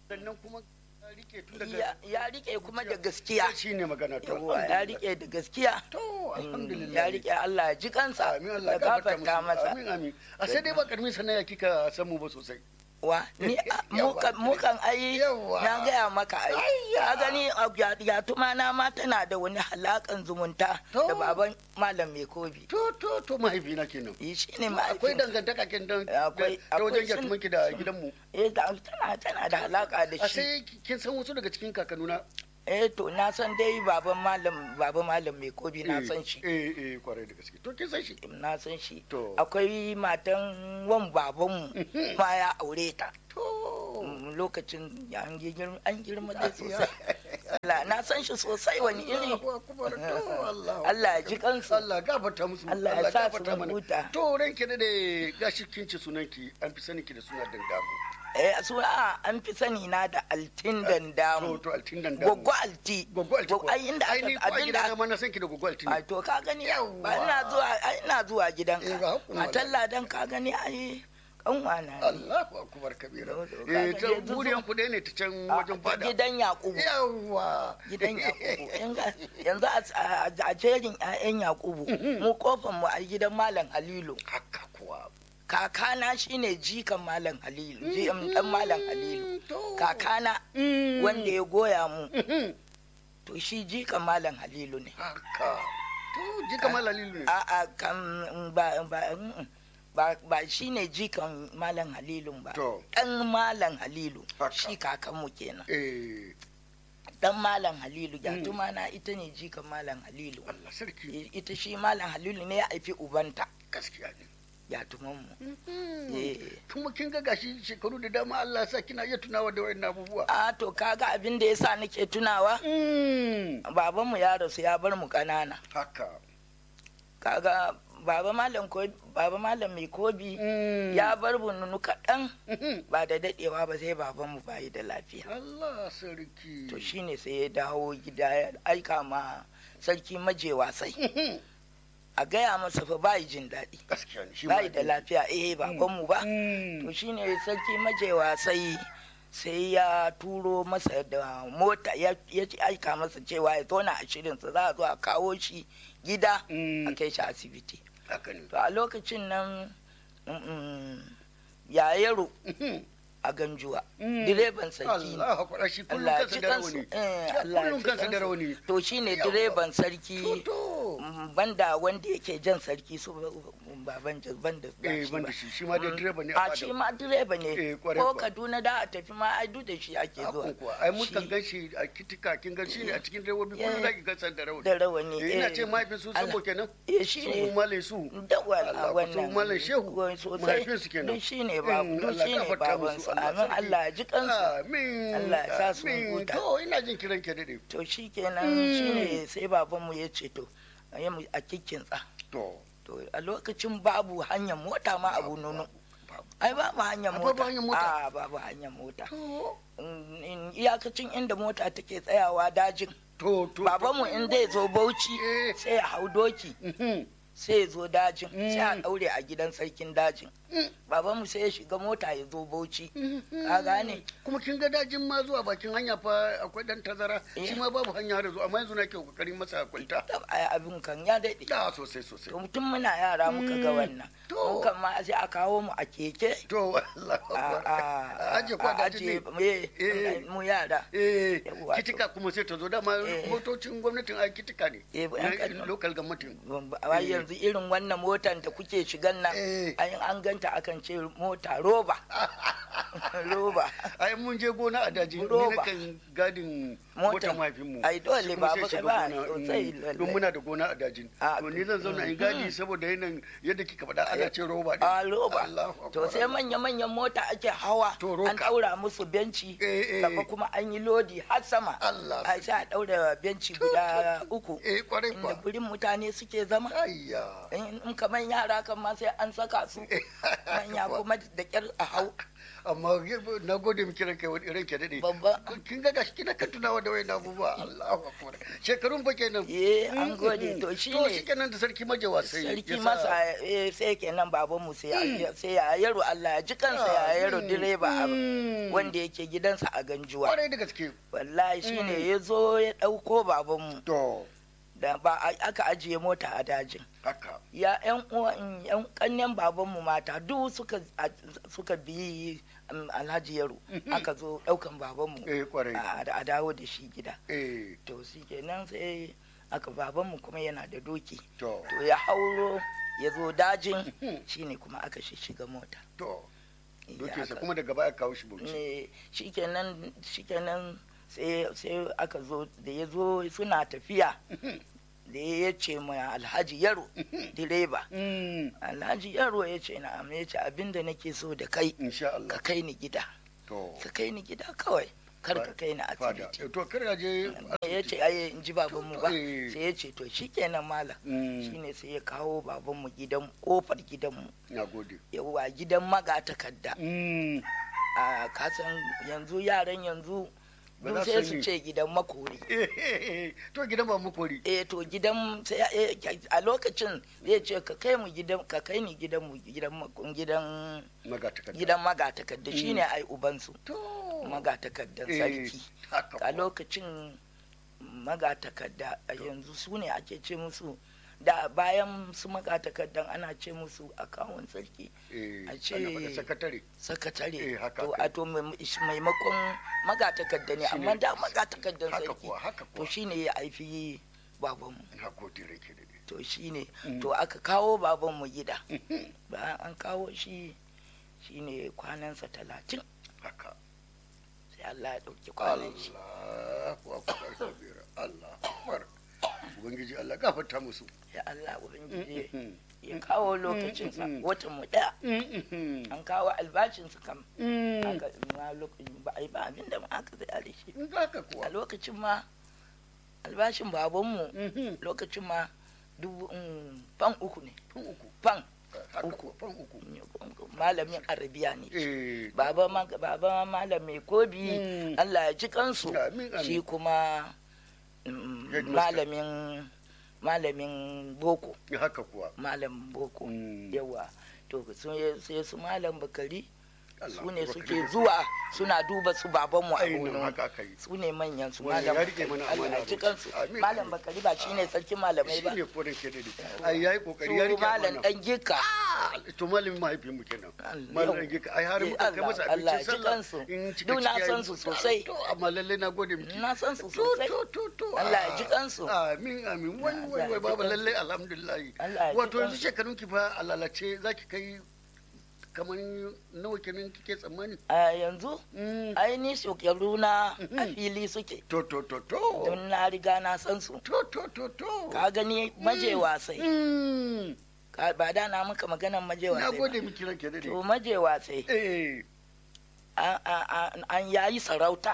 sannan kuma ya rike tun daga ya ya rike kuma da gaskiya shi ne magana to yawa ya rike da gaskiya to alhamdulillah ya rike Allah ya ji kansa amin Allah ya gafarta masa amin amin a sai dai ba karmin sanaya kika san mu ba sosai wa ni a- Yawa. mukan mukan ai Yawa. na gaya maka ai Ayya. ka gani a ya- ya tuma na ma tana da wani halakan zumunta To. da baban malam mai kobi to to to mahaifina kenan yi shi ne akwai mahaifin dangantaka ken dan Akwai- ta wajen akwai sun- gyatumanki da gidanmu eh da- tana tana da halaka da a shi sai kin san wasu daga cikin kakanuna eh to na san dai baban malam baban malam mai kobi na Eh, san shi eh eh kwarai da gaske to kin san shi na san shi to akwai matan wan babanmu ma ya aure ta to Mm, lokacin ya an girma an girma dai sosai Allah, na san shi sosai wani iri Allahu akbar to Allah Allah ya ji kansu Allah gafarta musu Allah ya sa su gafarta mana. huta. to ranke da dai gashi kin ci sunanki an fi sanin ki da suna dandamu eh su a an fi sani na da altin to dandamu to altin dandamu goggo alti goggo alti ko ai inda ai ni aka ko a gida abinda ma na san ki da goggo alti ai ne to ka gani Yawwa. ba ina zuwa ai ina zuwa gidan Eh, ga ka hukuma a talla dan ka gani ai kanwa na ne Allahu akbar kabira To, to, eh kaga ta yanzu buriyan zo- ku ne ta can A- wajen ta fada gidan yakubu yawa gidan yakubu Yanzu- yanzu a- a a jerin 'ya'yan yakubu mu kofan mu a gidan malam halilu haka kuwa kakana shine jikan malam halilu ji dan malam halilu to kakana Mm. wanda ya goya mu Mhm. to shi jikan malam halilu ne haka to ji kamar lalilu ne a a kan ba ba mm, ba ba shine jikan malam halilun ba to dan malam halilu Haka. shi kakanmu kenan eh dan malam halilu gatuma na ita ne jikan malam halilu Allah sarki ita shi malam halilu ne ya haifi ubanta gaskiya ne gatumanmu Mhm. eh kuma kin ga gashi shekaru da dama Allah ya sa kina iya tunawa da wayannan abubuwa a to kaga abin da yasa nake tunawa Mm. babanmu ya rasu ya bar mu ƙanana haka kaga baba malam ko baba malam mai kobi Mm. ya bar bununu kaɗan Mhm. ba da daɗewa ba sai babanmu bayi da lafiya Allah sarki to shine sai ya dawo gida ya aika ma sarki maje wasai Mhm. a gaya masa fa bayi jin daɗi gaskiya ne shi ma bayi da lafiya eh babanmu ba Mm. to shine sarki maje wasai sai ya turo masa da mota ya ya aika masa cewa ya tona a shirinsa za a zo a kawo shi gida Mm. a kai shi asibiti haka ne to a lokacin nan mm, ya yaro Mhm. a ganjuwa Mm. direban sarki ne Allah hakura shi kullum Allah ya kansa ji da kansu rauni eh, Shi Allah ya kullum ji kansa da kansu. rauni to shine Yawwa. direban sarki to mm, banda wanda yake jan sarki su baban banda eh shi ban da ba. shi shi ma dai direba ne a fada. shi ma direba Eh, ne kwarai ko kuwa. kaduna da a tafi ma ai duk da shi ake zuwa Hakun kuwa ai mun Shi kan gan shi a kitika kin gan shi ne a cikin direbobi kullum Eh. zaki gansa da rauni da rawani Eh, ina eh. ce mahaifin su Allah- sabo kenan eh shi su ne male su da wala Allah, wannan wato Malam Shehu, wai sosai mahaifin su kenan. duk shi ne babu Mm, duk Allah shi ne gafarta baban musu, su Allah amin sarki. Allah ya ji kansu amin Allah ya sa su amin. huta. to ina jin kiran ke dade to shi kenan Mm. shi ne sai babanmu ya ce to a yi mu a kikkinsa to to a lokacin babu hanyar mota ma abu nono babu. ai babu hanyar A mota babu hanyar mota? a babu hanyar mota to Mm, in- iyakacin inda mota take tsayawa dajin to to babanmu in zai zo bauchi Eh. sai ya hau doki Mhm. sai ya zo dajin Mm. sai a daure a gidan sarkin dajin Mm. babanmu sai ya shiga mota ya zo bauchi Mhm. ka gane kuma kin ga dajin ma zuwa bakin hanya fa akwai dan tazara Eh. shi ma babu hanya da zuwa amma yanzu nake kokarin masa kwalta Tab, ai abin kan ya daɗe da sosai sosai to mutum muna yara muka ga Mm. wannan To. mun kan ma sai a kawo mu a keke to Allah a a aje kwa a dajin aje ne eh, Eh. mu yara eh Yawwa, to. kitika kuma sai ta zo dama Eh. motocin gwamnatin a kitika ne Eh, yan na Kano. local government wai yanzu irin wannan motan da kuke shigan nan Eh. ai an ganta akan ce mota roba roba ai mun je gona a daji ni Roba. nakan gadin Motan. motar mahaifinmu Ai, dole Shi kuma ba sai baka shiga ba, gona, sosai, mm, lallai. don muna da gona a dajin Ah, to ni zan zauna in mhm. gadi saboda yanayin yadda kika faɗa ana ce roba din. a roba Allahu to Akbar. sai manya-manyan mota ake hawa To, roka. an ɗaura musu benci Eh, eh. gaba kuma an yi lodi har sama Allah a sai a ɗaura benci guda uku eh kwarai inda kwa gurin mutane suke zama ayya in in kamar yara kan ma sai an saka su manya kuma da kyar a hau amma na gode miki ranka ranke dade babba kin ga gashi kina kan tunawa da wayan abubuwa Allahu akbar shekarun fa kenan eh an gode to shi to ne shi kenan da sarki majawa sai sarki ya sa- masa eh, sai kenan babanmu sai ya- sai ya yaro Allah ya ji kansa ya yaro direba a- Mm. wanda yake gidansa a ganjuwa kwarai da gaske wallahi shine ya zo ya ɗauko babanmu to da ba a- aka ajiye mota a dajin haka ya yan uwan yan kannen babanmu mata duk suka a- suka bi um, alhaji yaro Mhm. aka zo ɗaukan babanmu eh kwarai a a dawo da shi gida eh to shi kenan sai aka babanmu kuma yana da doki to to ya hauro ya zo dajin Mhm. shine kuma aka shiga mota to Ya doke sa aka- kuma daga baya kawo shi bauchi ne shikenan shikenan sai sai aka zo da ya zo suna tafiya da ya ce ma alhaji yaro direba Mm. alhaji yaro ya ce na ya ce abinda nake so da kai insha ka Allah kai ni gida to ka kai ni gida kawai kar ka kai ni fada asibiti Eh, to kar ya je ya ce ai in ji babanmu ba Eh. sai ya ce to shikenan malam Mm. shine sai ya kawo babanmu gidan kofar gidanmu na gode yawa gidan magatakarda Mm. a kasan yanzu yaran yanzu Ba duk za sai su su yi. ce gidan makori to gidan ba mu kori eh to gidan sai eh, a lokacin zai ce ka kai mu gidan ka kai ni gidan mu gidan mak- gidan magatakarda gidan magatakarda shine ai ubansu to magatakardan Eh, sarki haka a kuwa. lokacin magatakarda a yanzu su ne ake ce musu da bayan su magatakardan ana ce musu akawun sarki eh a ce- ana faɗa sakatare sakatare Eh, haka to aka yi. a to mai- maimakon magatakarda ne Shine- amma da magatakardan haka sarki kuwa haka to kuwa shine ya haifi babanmu na gode rake da to shine Mm. to aka kawo babanmu gida Mhm. bayan an kawo shi shine kwanansa talatin haka sai Allah ya ɗauki kwanan shi Allahu akbar kabira Allahu akbar ubangiji Allah gafarta musu ya Allah ubangiji Mhm. ya kawo lokacinsa Mm. watan mu ɗaya Mhm. an kawo albashinsa kam Mhm. aka ma lokacin ba a yi ba abin da ma aka tsaya da shi haka a kuwa lokacin ma albashin babanmu Mhm. lokacin ma dubu mm, fan uku ne fan uku fan haka Uku. kuwa fan uku malamin arabiya ne eh baba ma baba malam mai kobi Mm. Allah ya ji kansu amin shi amin kuma mm, Headmaster. malamin malamin boko haka kuwa malamin boko Mm. yawa to sun- sai su malam bakari Allah su ne akbar suke kabira. zuwa suna duba su babanmu a ainihin wurin haka aka yi su ne manyan su Wannan malam ya rike bakari mana Allah amana ya ji ba. kansu Amin. malam bakari ba shine sarkin malamai ba shi ne kodin ke dade ai yayi kokari ya su rike malam amana dan gika to malamin mahaifin mu kenan Allah. malam dan gika ai har Eh, muka kai Allah- masa Allah ya abincin ji sallah kansu. in cika Duk na ciki san yayi- su sosai. to amma lalle na gode miki na san su to sosai to to to Allah ya ah, ji kansu. amin amin wai Allah wai ya wai ji baba kansu. lalle alhamdulillah Allah ya ji wato yanzu kansu. shekarun ki fa a lalace zaki kai kamar nawa kenan kike tsammani a yanzu Mm. aini shekaru na a Mhm. fili suke to to to to don na riga na san su to to to to ka gani maje wasai Mm. Ka- ba da na maka maganan maje na wasai gode ba. miki ranke dade to maje wasai eh a- a- a- an yayi sarauta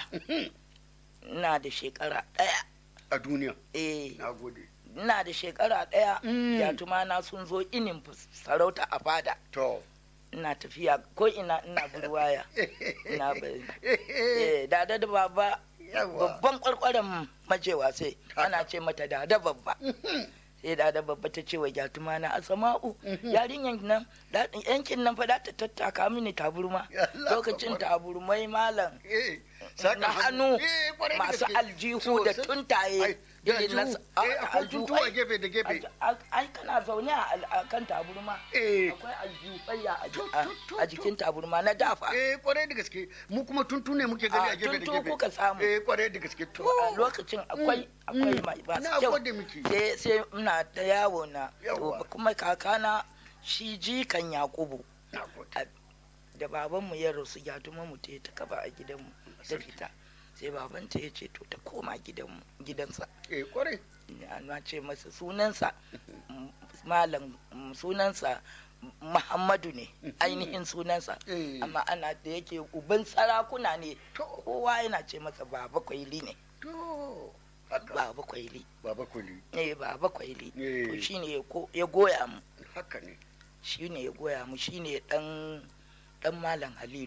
ina da shekara ɗaya a duniya eh na gode ina da shekara ɗaya Mm. yatuma na sun zo inin fus- sarauta a fada to ina tafiya ko ina ina burwaya ina bari eh dada da baba yawa babban kwarkwaren majewa sai ana ce mata dada babba sai dada babba ta ce wa gyatuma na asama'u yarinyan nan da- yankin nan fa da ta tattaka mini taburma Allah lokacin akbar. taburmai malam Eh, saka na hannu Eh, kwarai da masu gaske. aljihu da Sosai. tuntaye Ai, da irin na aljihu. sa- a- Eh, akwai aljihu, tuntu a ai, gefe da gefe ai, ai kana zaune a al- a kan taburma eh akwai aljihuyya a ji- Tu, a- tu, tu, a jikin taburma na dafa eh kwarai da gaske mu kuma tuntu ne muke gani A, a gefe da tuntu gefe kuka samu. eh kwarai da gaske to a lokacin akwai akwai Mm. mai masu na kyau gode miki sai sai ina ta yawo na Yawwa. to kuma kakana shi jikan yakubu na gode da babanmu ya rasu ya tuma mu ta ta kaba a gidanmu ta Sarki. fita sai babanta ya ce to ta koma gidanmu gidansa eh kwarai na ce masa sunansa m- malam m- sunansa muhammadu ne ainihin sunansa Eh. amma ana da yake uban sarakuna ne to kowa yana ce masa baba kwaili ne to haka baba kwaili baba kuli eh baba kwaili Eh. to shine ya ko- ya goya mu haka ne shine ya goya mu shine dan dan malam halilu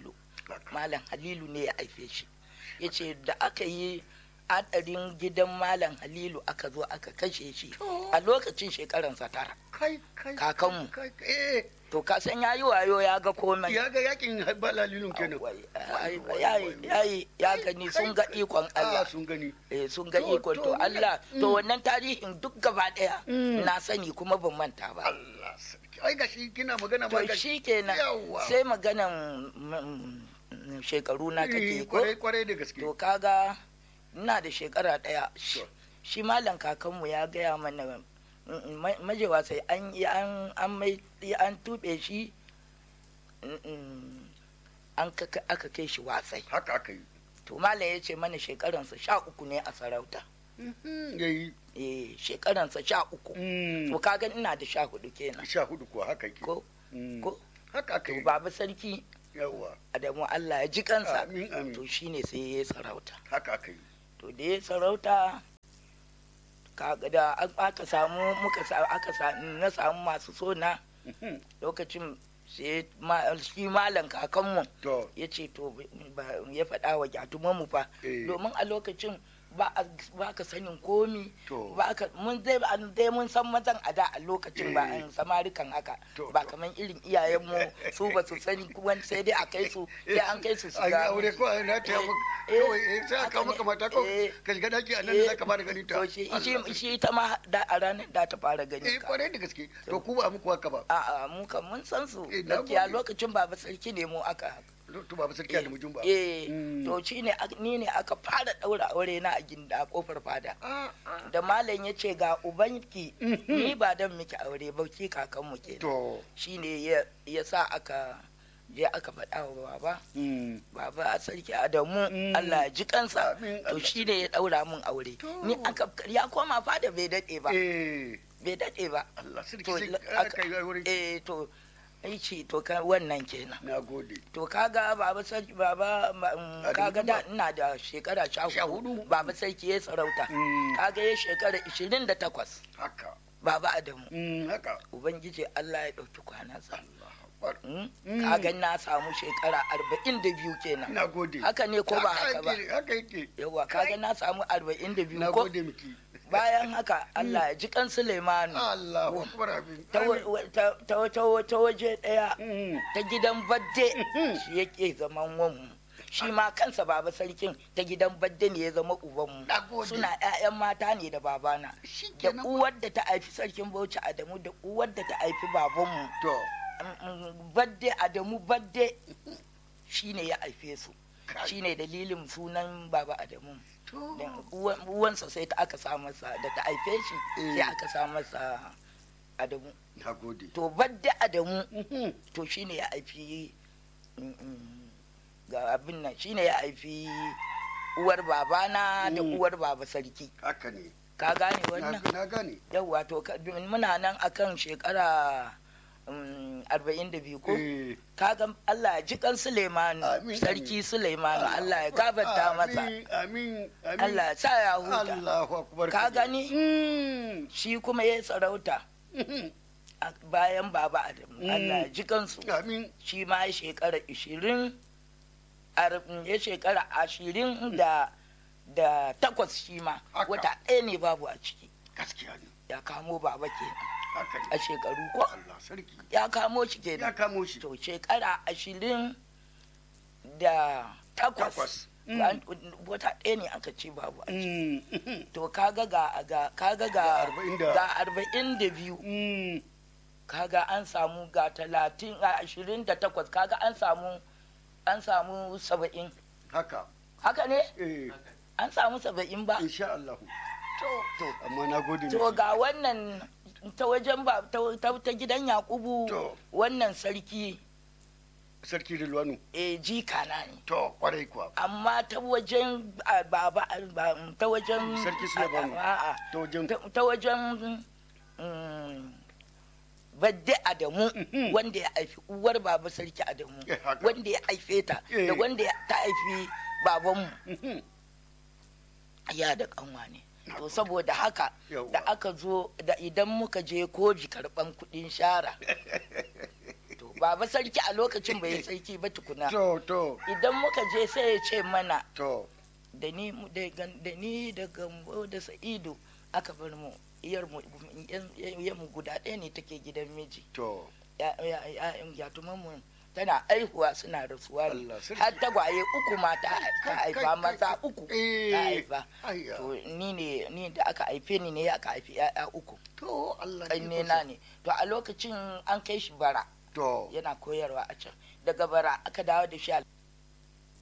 Haka. malam halilu ne ya haife shi ya ce da aka yi hadarin gidan malam halilu aka zo aka kashe shi To. a lokacin shekaransa tara kai kai Kakanmu. kai kai, eh to ka san yayi wayo ya ga komai ya ga yakin balalilun kenan Wai, ai, Wai, wai, yayi wai. yayi ya gani sun ga ikon Ah, Allah sun gani eh sun ga To, ikon to, to ni- Allah to Mm. wannan tarihin duk gaba daya Mm. na sani kuma ban manta ba Allah sarki ai gashi kina magana ma to gashi shi kenan Yawwa. sai maganan mm, mm, shekaru na Eh, kake ko kwarai kwarai da gaske to kaga ina da shekara daya To. shi malam kakanmu ya gaya mana mm, ma- majewa sai an yi an an mai an tube shi mm, mm, an kaka- aka kai shi wasai haka aka yi to malam ya ce mana shekaransa sha uku ne a sarauta Mhm, yayi eh shekaransa sha uku Mm, to kaga ina da sha hudu kenan sha hudu kuwa haka yake ko Mm, ko haka aka to yi baba sarki yawa Adamu Allah ya ji kansa amin amin to shine sai ya yi sarauta haka aka yi to da ya sarauta kaga da an- aka samu muka sa aka sa na samu masu sona Mhm, lokacin sai ma- shi malam kakanmu to ya ce to ba- ya faɗa wa gyatumanmu fa eh, domin a lokacin ba a- ba ka sanin komi to ba ka mun dai an dai mun san mazan a da a lokacin ba Eh. an samarikan haka To, ba to. kaman irin iyayenmu su ba su sani kuma sai dai a kai su sai an kai su su an yi ga aure ko an rata ya Eh, maka eh, kawai eh, sai a haka kawo ne. maka mata ko Eh, ka shiga daki a nan eh, da zaka fara ganin ta to shi Allah shi sarki. shi ta ma da a ranar da ta fara gani eh ka kwarai da gaske to ku ba muku haka ba a'a mu kan mun san su Eh, na gaskiya gode. lokacin baba sarki ne mu aka to ba sarki da mujun ba eh Mm. to shine ak- ni ne aka fara daura aure na a ginda a kofar fada Ah, ah. da malam ya ce ga ubanki Mhm. ni ba dan miki aure ba ki kakanmu ke to shine ya ya sa aka je aka faɗa wa baba mm, baba a sarki adamu Mm. Allah ya ji kansa Amin, to Allah. shine ya daura mun aure To. ni aka ya koma fada bai dade ba eh bai dade ba Allah sarki To, sai la- aka yi aure eh to ai ce to ka wannan kenan na gode to kaga baba sarki baba ma- mm, Adamu kaga da kuma? ina da shekara sha Sha hudu hudu. baba sarki ya sarauta Mm, kaga ya shekara ishirin da takwas haka baba adamu Mm, haka ubangiji Allah ya ɗauki kwanansa Allah akbar Mm? Mm. kaga na samu shekara arba'in da biyu kenan na gode haka ne ko ba haka ba yake, haka yake yawa kaga na samu arba'in da biyu na ko gode miki bayan haka Allah ya ji kan Suleimanu Allah akbar abin ta wa- wa- ta- ta- ta- ta waje ɗaya Mm, ta gidan badde Mhm. shi yake zaman wanmu shi ma kansa baba sarkin ta gidan badde ne ya zama ubanmu na gode suna 'ya'yan mata ne da babana da shikenan uwar da ta haifi sarkin bauchi adamu da uwar da ta haifi babanmu to Mm, mm, badde adamu badde shine ya haife su kai, shine dalilin sunan baba adamu to Dan uwan- uwansa sai ta aka sa masa da ta haife shi sai Eh. aka sa masa adamu na gode to badde adamu Mhm, to shine ya haifi mm, mm, ga abin nan shine ya haifi uwar babana da Mm. uwar baba sarki haka ne ka gane na wannan na gane yawwa to ka- muna nan akan shekara arba'in da biyu ko eh kaga Allah ya ji kan Suleimanu Amin, sarki Suleimanu Allah ya gafarta masa amin amin amin Allah ya sa ya huta Allahu akbar Ka gani? Mm, shi kuma ya sarauta mhm, a bayan baba Adamu Mm. Allah ya ji kansu amin shi ma ya shekara ishirin ya shekara ashirin da da takwas shi ma Haka. wata ɗaya ne babu a ciki gaskiya ne ya kamo baba ke haka ne a shekaru ko Allah sarki ya kamo shi ya kenan kamo shi to shekara ashirin da takwas takwas An- wata ɗaya ne aka ce babu a ciki Mm, mhm, to kaga ga ga kaga Ga ga arba'in da- ga arba'in da biyu mm, kaga an samu ga talatin a ashirin da takwas kaga an samu an samu saba'in haka haka ne eh an samu saba'in ba insha Allah to to amma na gode to miki. ga wannan ta wajen ba ta, ta, ta gidan yakubu to wannan sarki sarki Rilwanu e jika na ne to kwarai kuwa amma ta wajen a, baba a, ba, ta wajen Sarki Suleimanu. a- a- a, to wajen ta, ta wajen mm, badde adamu Mhm. wanda ya haifi uwar baba sarki adamu Eh, haka. wanda ya haife ta da Eh. wanda ya- ta haifi babanmu Mhm, ya da kanwa ne Na to gode. saboda haka Yawwa. da aka zo da idan muka je koji karban kudin shara to baba sarki a lokacin bai yi sarki ba tukuna to to idan muka je sai ya ce mana to da ni mu- da gan- da ni da gambo da sa'idu aka bar mu iyar mu yan- yan mu guda ɗaya ne take gidan miji to ya'yan gyatuman mu tana aihuwa suna rasuwa ne Allah sarki. har tagwaye uku ma ta ta Kai, haifa kai, maza kai. uku Eh. ta haifa ayya to ni ne ni da aka haife ni ne aka haifi ya'ya uku to Allah ƙanne na ne to a lokacin an kai shi bara to yana koyarwa a can daga bara aka dawo da shi a